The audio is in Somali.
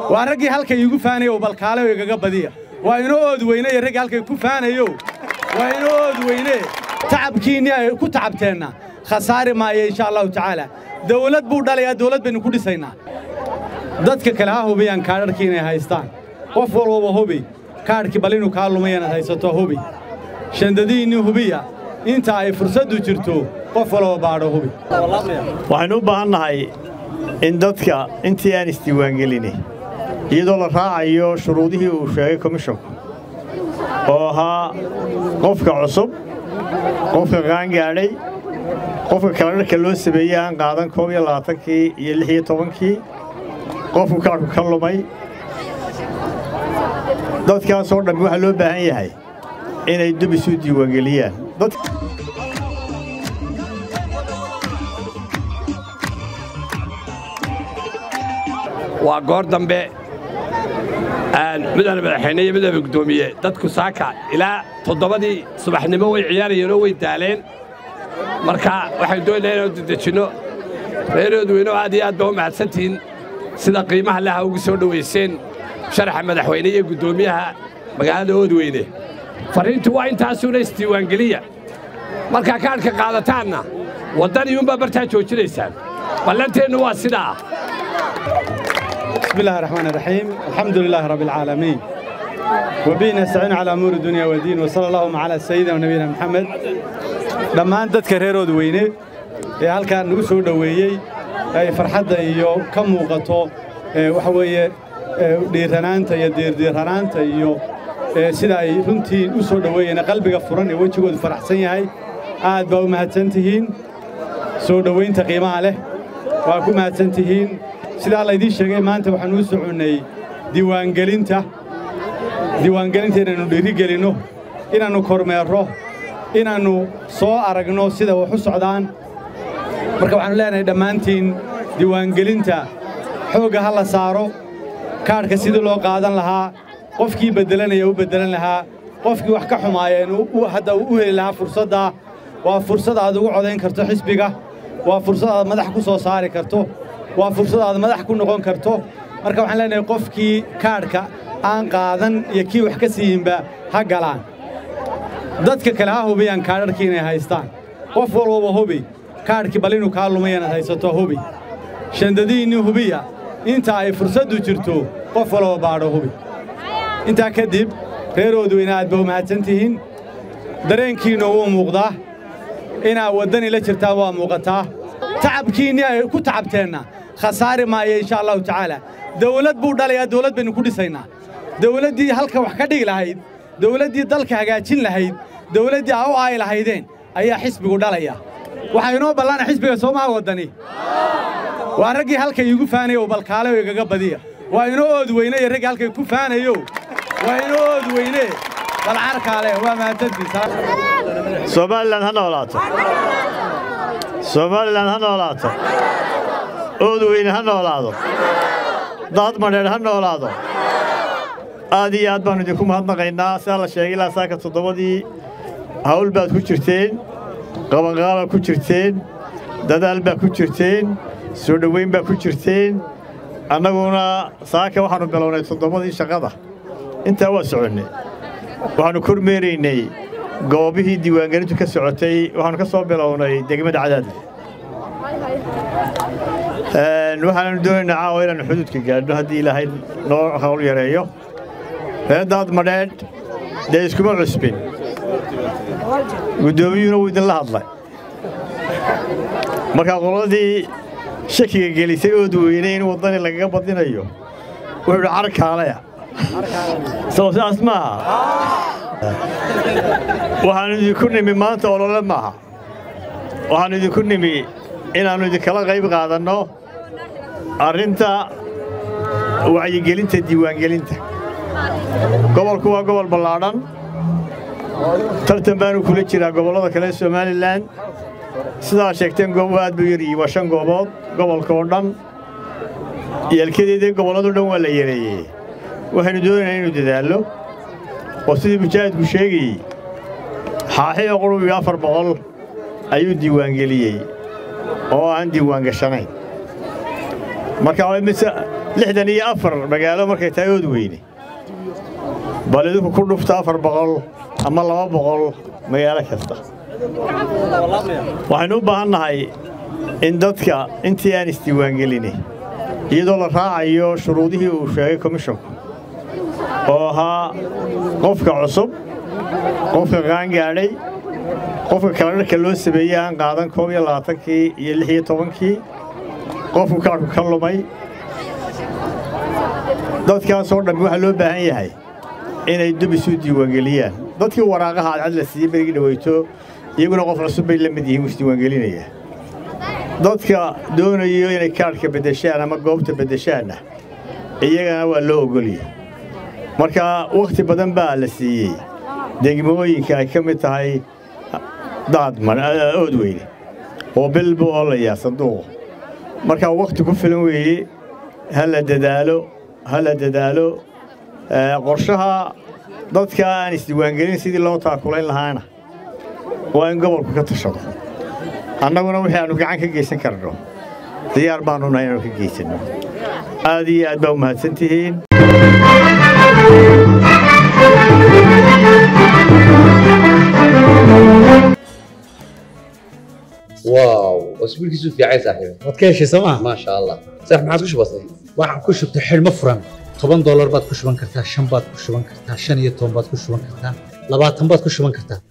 waa raggii halka iigu faanayow balkaale oo igaga badiya waa inoo ood weyne iyo raggii halkay ku faanayow waa inoo ood weyne tacabkiinnii ay ku tacabteenna khasaari maayo insha allahu tacaala dawlad buu dhalayaa dawlad baynu ku dhisaynaa dadka kale ha hubiyaan kaadharkii inay haystaan qof walbaba hubi kaadhkii bal inuu kaa lumay inaad haysato hubi shandadihiinni hubiya inta ay fursaddu jirto qof walba baadho hubi waxaynu u baahan nahay in dadka intii aan isdiiwaangelini iyadoo la raacayo shuruudihii uu sheegay komishonku oo ahaa qofka cusub qofka qaangaadhay qofka kaladharka loo sameeyey aan qaadan koob iyo labaatankii iyo lix iyo tobankii qofku kaadhku ka lumay dadkaasoo dhammi waxaa loo baahan yahay inay dub isu diiwaangeliyaan waa goor dambe midana madaxweyne iyo midana guddoomiye dadku saaka ilaa toddobadii subaxnimo way ciyaarayeenoo way daaleen marka waxaynu doonayaa inaan dedejinno reerood weyno aad iyo aad baa u mahadsantihiin sida qiimaha leha ugu soo dhowayseen sharaxa madaxweyne iyo guddoomiyaha magaalada oodweyne farriintu waa intaasuuna isdiiwaangeliya markaa kaadhka qaadataanna waddaniyuunbaa bartaa joojinaysaan ballanteennu waa sidaa بسم الله الرحمن الرحيم الحمد لله رب العالمين وبه نستعين على أمور الدنيا والدين وصلى اللهم على سيدنا ونبينا محمد dhammaan dadka reer Oodweyne ee halkaan nagu soo dhaweeyay ay farxadda iyo ka muuqato waxa weeye dhiiranaanta iyo diirdiiranaanta iyo sida ay runtii u soo dhaweeyeen qalbiga furan ee wejigoodu faraxsan yahay aad baa u mahadsantihiin soo dhowaynta qiimaha leh waa ku mahadsantihiin sidaa laydiin sheegay maanta waxaan uu soconnay diiwaangelinta diiwaangelinta inaannu dhiirigelinno inaannu kormeerro inaannu soo aragno sida wax u socdaan marka waxaannu leenahay dhammaantiin diiwaangelinta xoogga ha la saaro kaadhka sidii loo qaadan lahaa qofkii beddelanaya u beddelan lahaa qofkii wax ka xumaayeen hadda u heli lahaa fursaddaa waa fursad aad ugu codayn karto xisbiga waa fursad aad madax ku soo saari karto waa fursad aad madax ku noqon karto marka waxaan leenahay qofkii kaadhka aan qaadan iyo kii wax ka siiyinba ha galaan dadka kale ha hubiyaan kaadharkii inay haystaan qof walbaba hubi kaadhkii bal inuu kaa lumay inaad haysato hubi shandadihiinni hubiya inta ay fursaddu jirto qof walba baadho hubi intaa kadib reer oodweyne aad ba u mahadsantihiin dareenkiinna wuu muuqdaa inaad waddani la jirtaan waa muuqataa tacabkiinnii ay ku tacabteenna khasaari maayo insha allahu tacaala dawlad buu dhalayaa dawlad baynu ku dhisaynaa dawladdii halka wax ka dhigi lahayd dawladdii dalka hagaajin lahayd dawladdii aa u aayi lahaydeen ayaa xisbigu dhalaya waxaa inoo ballaana xisbiga soomaha waddani waa raggii halka iigu faanayow balkaale oo igaga badiya waa inoo ood weyne iyo raggii halkay ku faanayow waa inoo ood weyne balcarkaale waa mahadsantiis somalilan ha noolaato somalilan ha noolaato oodweyne ha noolaado daad madheedh ha noolaado aad iyo aad baannu idinku mahadnaqaynaa sidaa la sheegay ilaa saaka toddobadii hawl baad ku jirteen qabanqaabaad ku jirteen dadaal baad ku jirteen soo dhowayn baad ku jirteen annaguna saaka waxaannu bilownay toddobadii shaqada intaa waa soconnay waxaannu kormeeraynay goobihii diiwaangelintu ka socotay waxaannu ka soo bilownay degmada cadaadle waxaannu doonaynaa caawa inaannu xuduudka gaadhno haddii ilaahay noo hawl yareeyo reerdaad madheedh dee iskuma cusbin guddoomiyuhuna wuu idinla hadlay markaa qoladii shakiga gelisay ood weyne in waddani lagaga badinayo wuxuu idhi carkaalaya soo sidaas maaha waxaannu idinku nimi maanta olole maaha waxaannu idinku nimi inaannu idinkala qayb qaadanno arrinta wacyigelinta diiwaangelinta gobolku waa gobol ballaadhan tartan baanu kula jiraa gobollada kale somalilan sidaa sheegteen goobuhu aad buu yaryihi waa shan goobood gobolka oo dhan yeelkadeedii gobollado dhan waa la yareeyey waxaynu doonaynaa inuu dadaallo oo sidii mujaahidku sheegayey xaaxiyo qurub iyo afar boqol ayuu diiwaangeliyey oo aan diiwaangashanayn marka lixdan iyo afar magaalo markay tahay ood weyne bal idinku ku dhufta afar boqol ama laba boqol magaalo kasta waxaynu u baahan nahay in dadka intii aan isdiiwaangelini iyadoo la raacayo shuruudihii uu sheegay komishonku oo ahaa qofka cusub qofka qaangaadhay qofka kaladharka loo sameeyey aan qaadan koob iyo labaatankii iyo lix iyo tobankii qofku kaadhku ka lumay dadkaasoo dhammi waxaa loo baahan yahay inay dub isu diiwaangeliyaan dadkii waraaqaha cadcad la siiyey berigii dhaweyto iyaguna qof cusub bay la mid yihiin u isdiiwaangelinaya dadka doonayo inay kaadhka beddeshaan ama goobta beddeshaanna iyagana waa loo ogoliyey marka wakhti badan baa la siiyey degmooyinka ay ka mid tahay daadman oodweyne oo bil buu oolayaa sanduuqu marka wakhti ku filan weeye ha la dadaalo ha la dadaalo qorshaha dadka aan isdiiwaangelin sidii loo taakulayn lahaana waa in gobolku ka tashado annaguna wixii aannu gacan ka geysan karno diyaar baannu nahay inaanu ka geysanno aad iyo aad baa u mahadsan tihiin واو اسبوع كيسو في عايز صاحبي waad ka heshay sooma ما شاء الله صح ما عادش بسيط waxaan ku shubtay xidhmo furan toban doolar baad ku shuban kartaa shan baad ku shuban kartaa shan iyo toban baad ku shuban kartaa labaatan baad ku shuban kartaa